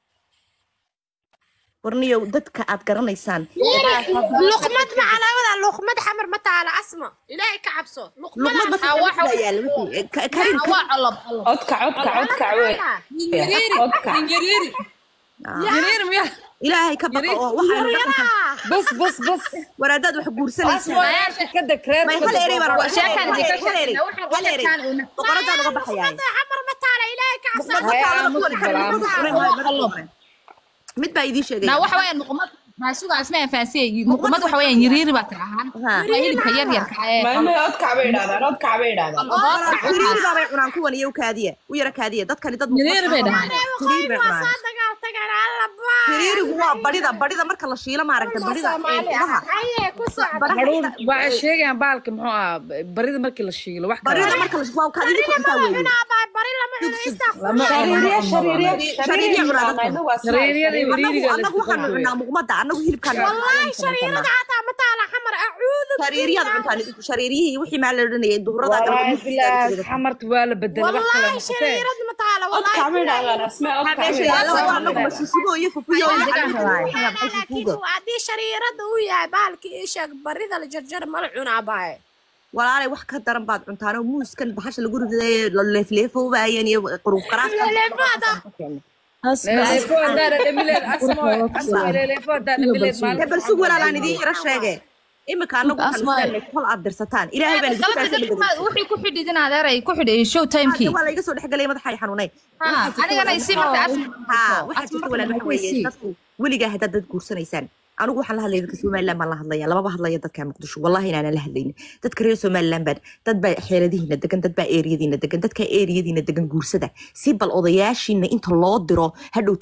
warniyow dadka aad garanaysaan luqmad macalaamada luqmad xamar ma taala asma ilaahay ka cabso luqmad luqmada ma yaala wixii ka- karin waa colob colob codka codka codka wey codka yariir miya ilaahay ka baqo oo waxaanu dhaqanka bas bas bas waraadaad wax guursanaysaa asmayaasha ka deg reer may hal erey baan Waa sheekan hal dika erey, hal erey, sheekana, waxaan hal erey. qadarkaan una. boqoradaan uga baxayaa xamar ma taala ilaahay ka cabso Muqmad Haya, ma taala aamus kuwan bal, aamus. xarirkooda furan waayo, madaxa furan. mid baa idiin sheegaya na waxa weeyaan muqmad maasuga asmaa faasiye muqmad waxa weeyaan yiriiri baa tirahaan Ha. waa hilibka yar yarka ee maymay codka bay idhahdaan codka bay idhahdaan xiriiri bay cunaan kuwan iyo kaadiya u yara kaadiya dadkani dad Xiriiri bay dhahaan. xiriiri bay cunaan soo dagaal tagaan alla baa xiriirigu waa badhida badhida marka la shiilo maaragta badhida ee udaha haye ku socda baraha haruun waxay sheegayaan baalka muxuu ah barida markii la shiilo wax kale badhida marka la shiilo waa kaadida ku cuntaa weeye baa bari lama cuno istaaqfur lama shariiriya shariiriya Shariiriya cunaa dadka. Shariiriyada iyo annagu wiriiriga la annagu isku waxaanu qalbay. cunaa muqmada annagu hilibkaan wallahi shariirada xataa ma taala xamar acuudu shariiriyaad cuntaan idinku shariiriyihii wixii maa la odhanayay duhurada wallaahi bilaahi xamarta waa la bedelay wax kale wallahi noqotee shariirada ma taala walaala cod kacba idhahdaan asmaa cod waxaa kacba meesha yaalla waa idhahdaan anagu masuusibo iyo fufiyo iyo degaan rabaa. laakiin haddii shariirada uu yahay bahalkii isheeg barida la jarjar mala cunaa baaye walaalay wax ka daran baad cuntaan oo muuskan bahasha lagu riday la leefleefowbaayeen iyo quruuf leeleefo haddaana dhamileed asmo asmo leeleefo haddaa dhamileed maalin bal sug walaalaan idiin yaro sheege imika anagu Asmaa. kol aad dirsataan ilaahay baan idinku qalabka kaasoo dadka wixii ku xidhid in adeeray ku xidhay show timekii waa layga soo dhexgalay madaxa ay xanuunay anigana isi marka ha waxaa jirta walaal waxa weeye dadku weligaa haddaad dad guursanaysaan anigu waxaan la hadlaya dadka somaliland baan la hadlaya lamaba hadlaya dadka muqdisho wallahi inaanan la hadlaynin dadka reer somaliland baan dad baa xeeladihiina degan dad baa eeriyadiina degan dadka eeriyadiina degan guursada si bal odayaashiina inta loo diro hadhow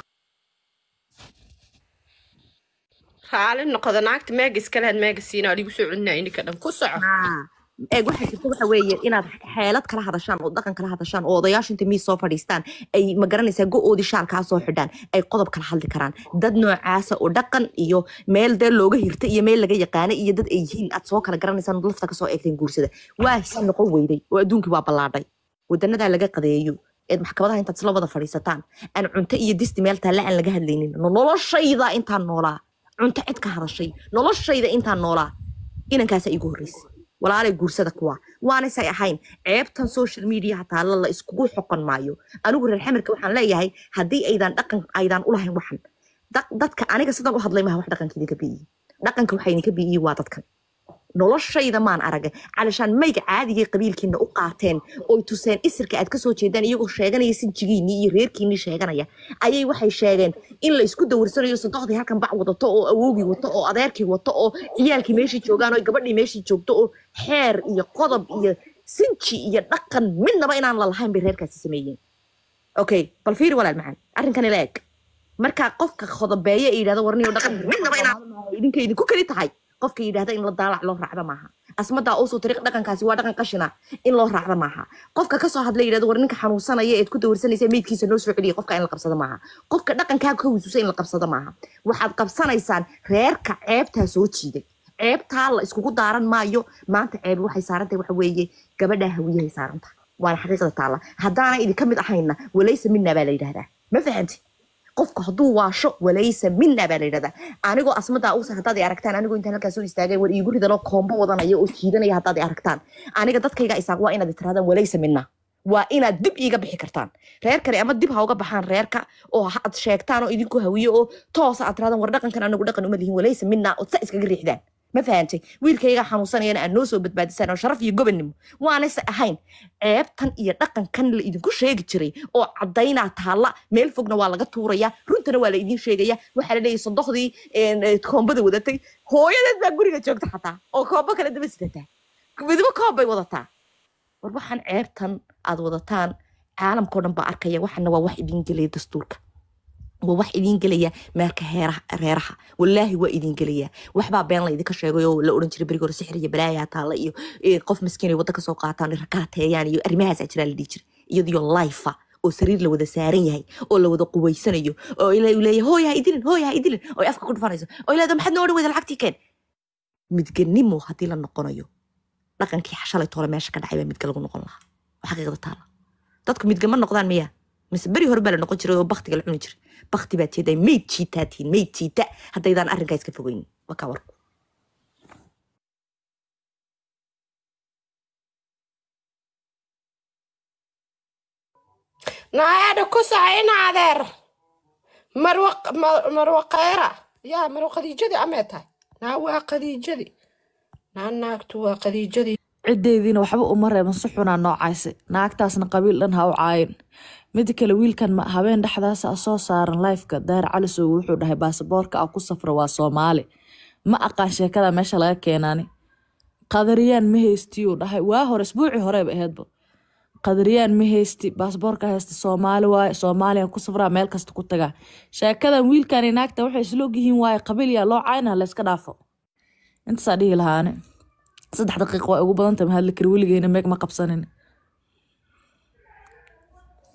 raali noqoda naagta meega iska lehed meega siinaa ligu soo celinaa ininka dhan ku soco eeg waxaa jirta waxa weeye inaad xeelad kala hadashaan oo dhaqan kala hadashaan oo odayaashu inta miis soo fadhiistaan ay ma garanaysaa go-oodii shaalkaa soo xidhaan ay qodob kala hadli karaan dad noocaasa oo dhaqan iyo meel dee looga hirta iyo meel laga yaqaana iyo dad ay yihiin aad soo kala garanaysaan oo lafta kasoo eegteen guursada waa si noqon weyday oo adduunkii waa ballaadhay wadanadaa laga qadeeyo eed maxkamadaha intaad isla wada fadhiisataan aan cunto iyo disti meel taalla aan laga hadlaynin noloshayda intaan noolaa cunto cid ka hadashay noloshayda intaan noolaa inankaasa iigu horreysay walaalay guursada kuwa waanaysay ahayn ceebtan social mediaha taalla la iskugu xoqon maayo anigu reer xamirka waxaan leeyahay haddii aydan dhaqan aydan ulahayn waxan dad- dadka aniga sidan u hadlay maha wax dhaqanka idinka bi'iyi dhaqanka waxa idinka bi'iyi waa dadkan noloshayda maan aragay calashaan mayga caadigay qabiilkiina u qaateen oy tuseen isirka aad kasoo jeedaan iyagoo sheeganaya sinjigiinii iyo reerkiinii sheeganaya ayay waxay sheegeen in la isku dawarsanayo sadoxdii halkan bac wadato oo awoogii wato oo adeerkii wato oo ciyaalkii meeshii joogaan oo gabadhii meeshii joogto oo xeer iyo qodob iyo sinji iyo dhaqan midnaba inaan lalahayn bay reerkaasi sameeyeen okay bal fiiri walaal macaan arrinkan ila eg markaa qofka khodobeeye ee yidhahda warniyo dhaqan midnaba inaan idinka idinku keli tahay qofka yidhahda in la daalac loo raacda maaha asmadaa usoo tariiq dhaqankaasi waa dhaqan qashina in loo raacda maaha qofka kasoo hadla yidhahda war ninka xanuunsanaya eed ku dawarsanaysa meydkiisa noo soo celiya qofka in la qabsado maaha qofka dhaqankaa ka wisuusa in la qabsado maaha waxaad qabsanaysaan reerka ceebtaa soo jiiday ceebtaa la iskugu daaran maayo maanta ceeb waxay saarantahay waxa weeye gabadhaa hawiyahay saarantahay waana xaqiiqda taalla haddaana idinka mid ahayna walaysa minna baa la yidhahdaa ma fahamti qofku hadduu waasho walaysa minna baa la yidhahdaa anigoo asmadaa uusa haddaad i aragtaan anigoo intaan halkaas soo istaagay war iigu ridanoo koombo wadanaya oo jiidanaya haddaad i aragtaan aniga dadkayga isaaq waa inaad tirahdaan walaysa minna waa inaad dib iiga bixi kartaan reer kale ama dib ha uga baxaan reerka oo ha- aad sheegtaan oo idinku hawiyo oo toosa aad tirahdaan war dhaqankan anagu dhaqan uma lihin walaysa minna ood sa iskaga riixdaan ma fahantay wiilkayga xanuunsanayana aad noo soo badbaadisaan oo sharaf iyo gobonnimo waanayse ahayn ceebtan iyo dhaqankan la idinku sheegi jiray oo caddaynaa taalla meel fogna waa laga tuuraya runtana waa la idiin sheegaya waxaa la leeyahay sodohdii een, eh, koombada wadatay hooyadeed baa guriga joogta xataa oo koombo kale daba sidataa midba koob bay wadataa war waxaan ceebtan aad wadataan caalamkao dhan baa arkaya waxana waa wax idiin gelaya dastuurka waa wax idiin gelaya meelka heeraha reeraha wallaahi waa idiin gelaya waxbaa been la idinka sheegay oo la oran jiray beriga hore sixir iyo balaayaa taalla iyo eh, qof miskiin ay wadda kasoo qaataan rakaateeyaan iyo arrimahaasaa jiraa la dhihi jiray iyadiyo laifa oo sariir la wada saaran yahay oo la wada qubaysanayo oo ilaa uu leeyahay hooy ha idilin hooy ha idilin oo ay afka ku dhufanayso oo ilaada maxaad noo odhan weyda lacagtii keen midganimo haddii la noqonayo dhaqankii shalay toole meesha ka dhacay baa midga lagu noqon lahaa waa xaqiiqda taala dadku midgama noqdaan miya mise beri hore baa la noqon jiray oo baktiga la cuni jiray bakti baa jeedaa meyd jiitaa tihiin meyd jiita haddaydaan arrinkaa iska fogeynin waa kaa warku naayadha ku soco ina adeer marwa ma- marwa khayra yaa marwa khadiijadii amee tahay naa waa khadiijadii naa naagtu waa khadiijadii ciddeediina waxba uma reeban si xunaa noocaasi naagtaasna qabiil dhan ha u caayin mida kale wiilkan ma- habeen dhexdaas a soo saaran lifeka daahir cali sow wuxuu dhahay baasaboorka a ku safra waa soomaali ma aqaan sheekada meesha laga keenaani qadariyaan ma haystiyuu dhahay waa hore isbuucii horeeba aheedba qadariyaan ma haysti baasaboorka haysta soomaali waaye soomaaliya ku safraa meel kasta ku tagaa sheekadan wiilkani naagta waxay isloog yihiin waaye qabiil yaa loo caynaa layska dhaafo intaasaa dhihi lahaani saddex daqiiq waa ugu badan tahay ma hadli kari weligeena meeg ma qabsanin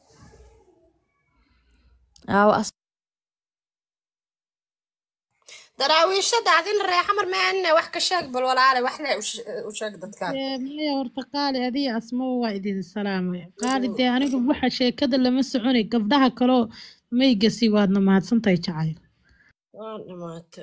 aawa as daraawiishada adina reexamar maana wax ka sheeg bal walaale wax le u sheeg dadkaan maya horta qaali adiga asmo waa idin salaamay qaali dee aniga waxa sheekada lama soconay gabdhaha kaloo maygasi waadna mahadsantahay jacayl waa dhamaate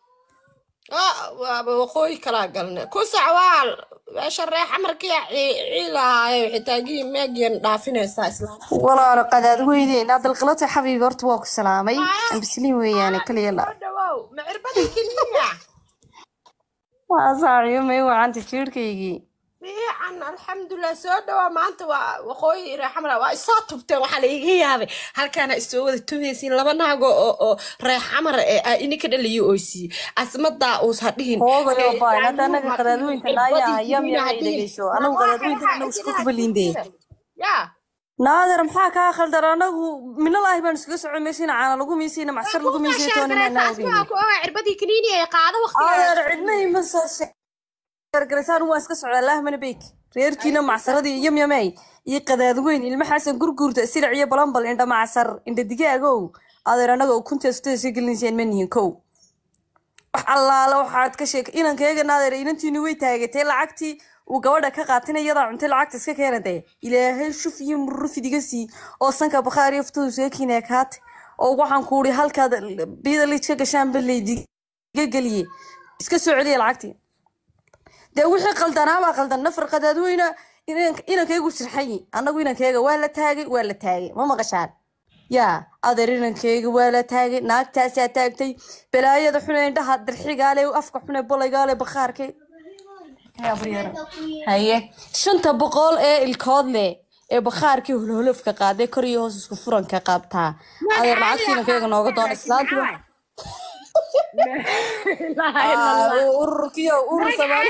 waaba waqooyi kalaa galne ku sacwaal meesha reexamarkiya ciilahaayo xitaagii meegiyan dhaafinaysaa islaam walaalo qadaad weyneyn adalqalata xabiibi horta waa ku salaamay ambisliin weeyaane kaliya la dhawow ma cirbadii keliya waa saaciyo may wacanta jiirhkaygii fiican alxamdulilah soo dhawaa maanta waa waqooyi reexamar waa isoo tubteen waxaa la iga yaabay halkaana isoo wada tumaysiin laba naago oo oo reexamar ee ininka dhaliyo oysiiye asmadaa uus hadhihin hoogayo baan hadda anaga qadaadweynta naayaa yam yam ay dhegeyso anagu qadaadweynta anagu isku kubaliinde yaa naadir maxaa kaa khaldar anagu minalaahi baan iskaga socon meeshiina caana lagu miisayna macsar lagu miisay toonina asmaa ku ogaa cirbadii kaniini ee qaado adeer cidnay ma soo sheegargaraysaan waan iska socdaa laahmana beyk reerkiina macsaradii yam yamey iyo qadaadweyn ilma xasan gurguurta silic iyo balambal indha macsar indha digaagow adeer anaga ukunta sutada soo gelinayseen ma nihin kow wax allaala waxaad ka sheeg inankayga naadeer inantiinu way taagatay lacagtii uu gabadha ka qaatina iyadaa cuntay lacagta iska keena dee ilaahay shuf iyo murufid iga sii oo sanka bakhaar iyo futada soo kiinaya kaate oo waxaan ku uri halkaad biyada liij ka gashaanba laydiga geliye iska soo celiya lacagtii dee wixii qaldanaabaa qaldan nafar qadaadweyna inankaygu sirxayi annagu inankayga waa la taagay waa la taagay ma maqashaan yaa adeer inankayga waa la taagay naagtaasaa taagtay balaayada xune indhaha dirxigaale afka xune bolaygaale bakhaarkay haye shanta boqol ee ilkood leh ee bakhaarkii holholofka qaaday kor iyo hoos isku furanka qaabtaa adeer lacagtii inankayga nooga doona islaantu ururkiyo urur soomaali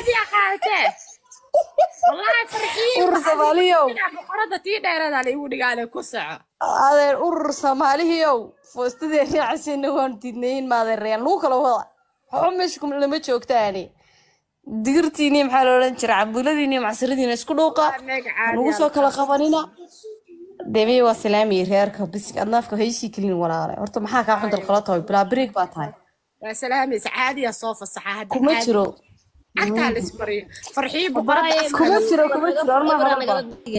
urur soomaaliyow boqorada tii dheeradaa la igu dhigaale ku soco adeer urur soomaalihiyow foostadii raacasina waan diidnayin maadeereen lagu kala wada waxba meesha lama joogtaani digirtiini maxaa la odhan jira cambuuladiini macsaradiina isku dhuuqa nagu soo kala qabanina demiye waa salaamiye reerka bisig adnaafka hayshii kelin walaale horta maxaa kaa xun dalqala tahay bilaa biriig baa tahay waa salaamaysa caadiya soo fasaxa hadda kuma jiro cagtaa la ismariyo farxiyo boqorada kuma jiro kuma jiro ormaa maraba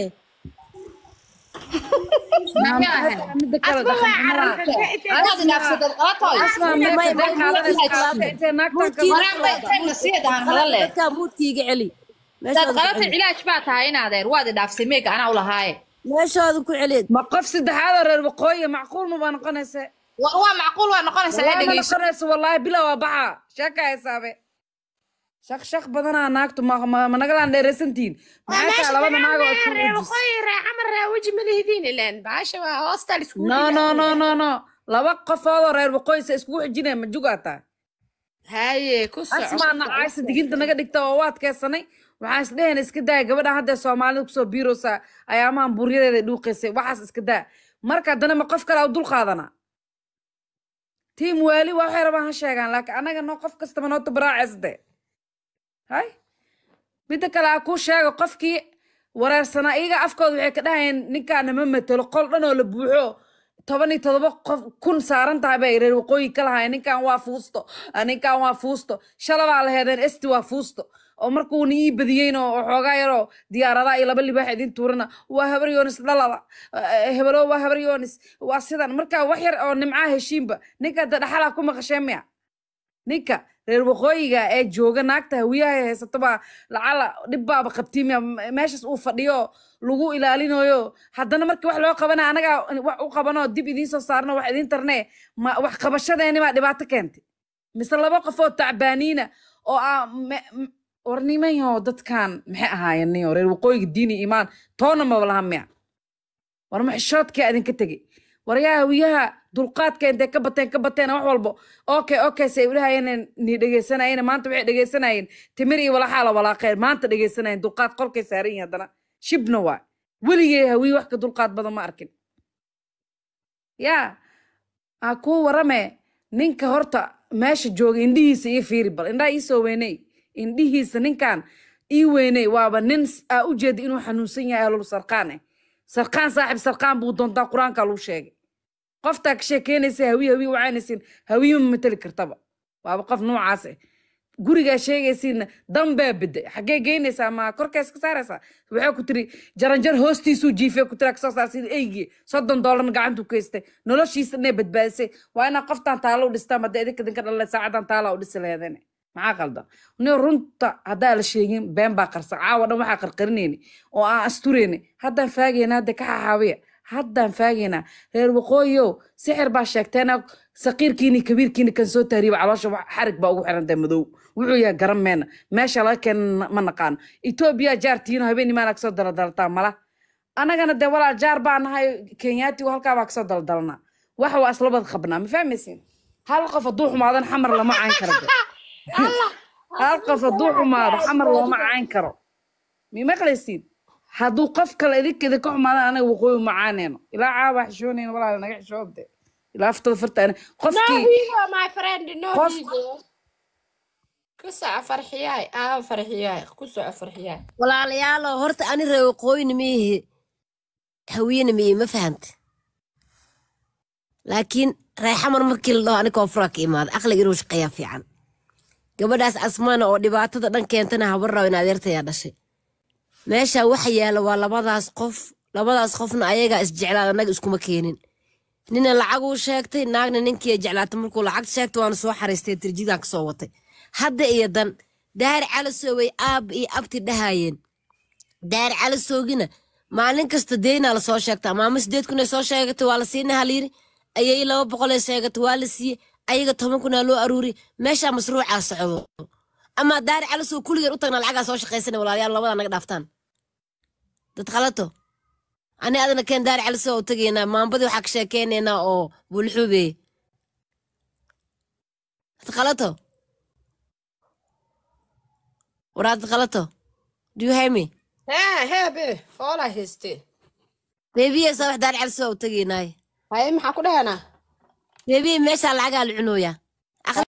dadkaa muudkiiga celi dad qalata cilaaj baa tahay in adeer waad idhaafsay meega anaa u lahaaye meeshooda ku celied ma qof saddexaadoo reer waqooyi macquul ma baa noqonaysa war waa macquul waa noqonaysaa ee wallahi ma dhegeyso noqonaysa wallaahi bila waa baxa sheeka heesaabe shaq shaq badanaa naagtu ma ma ma nagalaan dheeraysantihiin maxay tahay labada naag oo isku wejis waqooyi reexamar weji ma lihidiin ileen baasha waa hoostal iskugu no no no no no laba qofoodoo reer waqooyi sa iskugu xijinaya ma jugaataa haye ku soco asmaana caaysa diginta naga dhigta oo waad keesanay waxaan isdhehayna iska daaya gabadhan hadda soomaalida kusoo biiroosa ayaamahan buryadeeda dhuuqaysay waxaas iska daa marka haddana ma qof kale u dul qaadana tiim waali waa waxay rabaan ha sheegaan laakiin annaga noo qof kastaba noo tabaraaceysde hay midda kale ha kuu sheego qofkii wareersanaa iyaga afkooda waxay ka dhahayeen ninkaana ma matelo qol dhan oo la buuxo toban iyo todoba qof kun saaran tahay bay reer waqooyi ka lahaayeen ninkan waa fuusto ah, ninkan waa fuusto shalabaa la heedeen esti waa fuusto oo markuuna ii badiyeyna oo xoogaa yaroo diyaaradaha iyo laba libaax idin tuurana waa habar yoonis dhalada eh, hebelo waa habar yoonis waa sidan marka wax yar oo nimcaa heshiinba ninka hadda dhaxalaa ku maqashee miya ninka reer waqooyiga ee jooga naagta hawiyaha haysatoba lacala dhibbaaba qabtiimiya meeshaas uu fadhiyo lagu ilaalinayo haddana markii wax loo qabana anagaa wax u qabanoo dib idiin soo saarno wax idiin tarnee ma wax qabashadeeni baa dhibaato keentay mise laba qof oo tacbaaniina oo ah me- m- war nimanyahow dadkan maxay ahaayeen niyo reer waqooyiga diin iyo iimaan toona maba laha miya war maxishoodkaa idinka tegey waryaa hawiyaha dulqaadka intay ka bateen ka bateen wax walbo okay okay say udhahayeen ni dhegeysanayeen maanta waxay dhegeysanayeen timir iyo walaxaa la walaaqeen maanta dhegeysanayeen dulqaad qolkay saaran yihiin haddana shibna waa weligay hawiye wax ka dulqaad badan ma arkin yaa aa kuu warame ninka horta meesha jooga indhihiisa ii fiiri bal indhaha ii soo weyney indhihiisa ninkan ii weyney waaba nin s- aa u jeeda inuu xanuunsan yahay ahlul sarqaan eh sarqaan saaxib sarqaan buu doontaa qur-aanka lagu sheegay qoftaa ka sheekeynaysa hawiye hawiye wacaynaysin hawiye ma mateli kartaba waaba qof noocaas ah gurigaa sheegaysiina danbaa bedde xaggee geynaysaa ma korkaas ka saaraysaa waxay ku tiri jaranjar hoostiisuu jiifay ku tira kasoo saar sida eygii soddon doolarna gacantu ku haystay noloshiisa inay badbaadisay waa inaa qoftaan taalo u dhistaan hadda idinka idinka dhalay saacadan taala u dhisi leedane maxaa qaldan ni runta haddaa la sheegin been baa qarsa caawa dhan waxaa qarqarinayni oo aan asturayni haddaan faagayna hadda ka xaxaawiya haddaan faagaynaa reer waqooyow sixir baa sheegteena saqiirkiini kabiirkiini kan soo tahriiba caloosha wax- xarig baa ugu xirantahay madow wuxuu yahay garan meena meesha laga keena ma naqaano etoobiya jaartiino habeen imaan kasoo daladalataa mala annagana dee walaal jaar baa nahay kenyaatigu halkaa baa kasoo daladalnaa wax waa islabad qabnaa ma fahmaysin hal qof hadduu xumaadan xamar lama cayn karo de. hal qof hadduu xumaado xamar looma cayn karo mi maqlaysiin hadduu qof kale idinka idinka xumaadan anaga waqooyi ma caaneyno ilaa caabaa xishoonayna walaal naga xishoobde ilaa aftada farta no qofkii higo my friend no qof higo ku soco farxiyaay aa farxiyaay ku soco farxiyaay walaalayaalo horta ani reer waqooyina miihi hawiyena miihi ma fahante laakiin reexamar markii la dhaho ani koonfuraa ka imaada aqliga inuu shaqeeyaa fiican gabadhaas asmaana oo dhibaatada dhan keentana habar rabo in adeertayaa dhashay meesha waxa yaala waa labadaas qof labadaas qofna ayagaa isjeclaan annaga iskuma keenin nina lacaguu sheegtay naagna ninkii ay jeclaatay markuu lacag sheegtay waana soo xariistay tirjidaan kasoo watay hadda iyo dan daar calasoway aab iyo abti dhahayeen daar calasowgina maalin kasta deynaa lasoo sheegtaa maama sideed kun ay soo sheegatay waa la siinay halyiri ayay laba boqol ay sheegatay waa la siiyey ayaga toban kunaa loo aruuri meeshaa masruucaa socdo ama daar calasow kulligeen u tagnaa lacagaa soo shaqaysana walaalayaal labadaa naga dhaaftaan dad khalato ani adana keen daar calasow u tagaynaa maambadii waxaa ka sheekeynaynaa oo bulxuube dad khalato waraa dad khalato do you hear me hee hee be foolaa haystee beebiye soo wax daar calasow u tagaynaaye haye maxaa ku dhahanaa beebiye meeshaa lacagaa la cunooyaa